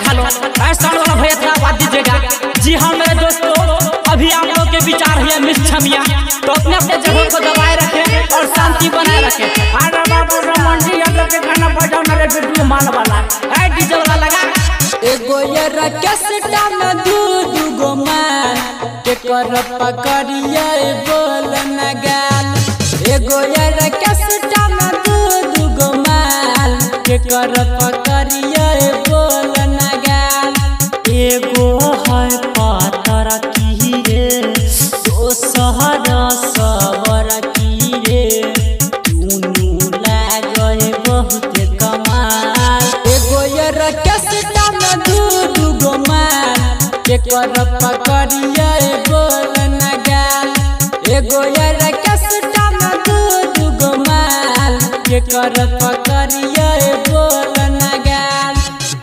खा लो ऐसा वाला भैया थोड़ा बात दीजिएगा जी हाँ मेरे दोस्तों अभी आप लोग के विचार है मिस छमिया तो अपने अपने जगह को दबाए रखें और शांति बनाए रखें अरे बाबू रमन जी हम लोग के गाना बजाओ ना रे वीडियो माल वाला ऐ डीजे वाला लगा एगो ये रकेसटा में दू दू गो माल के कर पकड़िया बोल न गाल एगो ये रकेसटा में दू दू गो माल के कर पकड़िया बोल न गाल एगो है पातर की रे दोसर सबर की रे दुनू लागल बहुत कमाल एगो ये रकेसटा में दू दू गो माल के कर पकड़िया बोल न गाल एगो ये रकेसटा में दू दू गो माल के कर पकड़िया बोल न गाल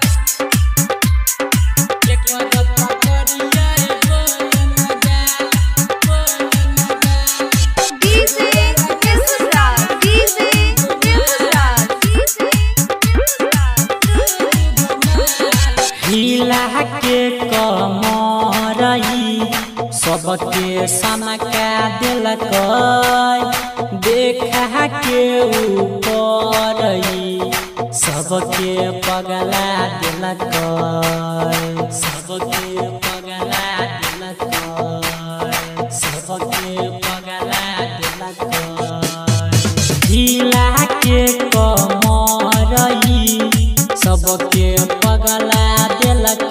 के कर पकड़िया बोल न गाल बोल न गाल DJ Mesra, DJ Mesra, हिला के कमरई सबके सनका दिलक देखा के ऊपरई सबके पगला दिलक सबके पगला दिलक सबके पगला दिलक हिला के कमरई सबके पगला दिलक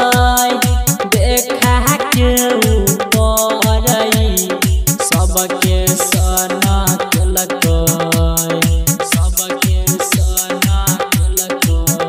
देखा के ऊपरई सबके सना केलक सबके सना केलक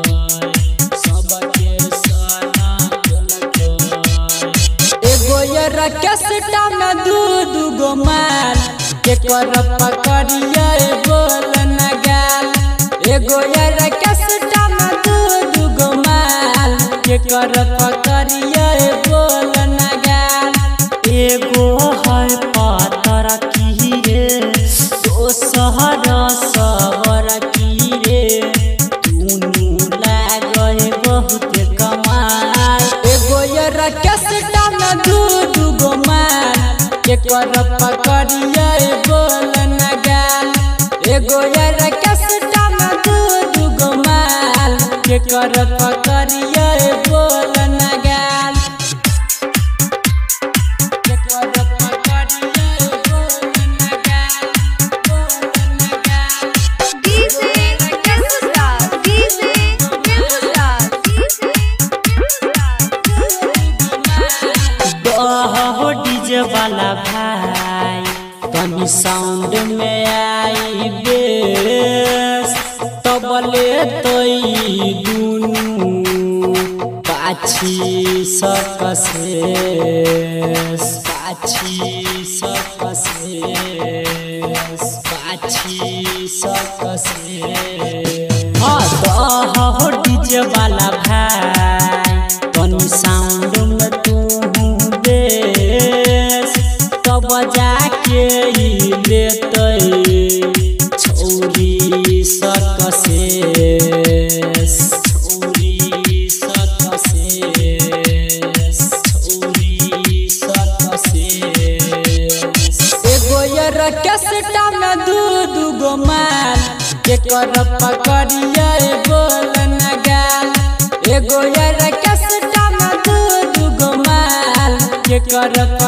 सबके सना केलक एगो ये रकेसटा में दू दू गो माल के कर पकड़िया बोल न गाल एगो ये रकेसटा में दू दू गो माल के कर पकड़िया बोल न गाल एगो है पातर की रे दोसर सबर की रे दुनू लागल बहुत कमाल एगो ये रकेसटा में दू दू गो माल के कर पकड़िया बोल न गाल एगो ये रकेसटा में दू दू गो माल के कर पकड़िया बोल न गाल के कर पकड़िया बोल न गाल बोल न गाल DJ Mesra, DJ Mesra, हो डीजे वाला भाई कमी साउंड में आई बेस तबले तई दुनू पाछी सकसे पाछी सकसे पाछी सकसे हाँ दह हो डीजे वाला भाई तनी साउंड में तू बेस तब जाके ही लेते छौरी सकसे छौरी सकसे छौरी सकसे एगो ये रकेसटा में दू दू गो माल के कर पकड़िया बोल न गाल एगो ये रकेसटा में दू दू गो माल के कर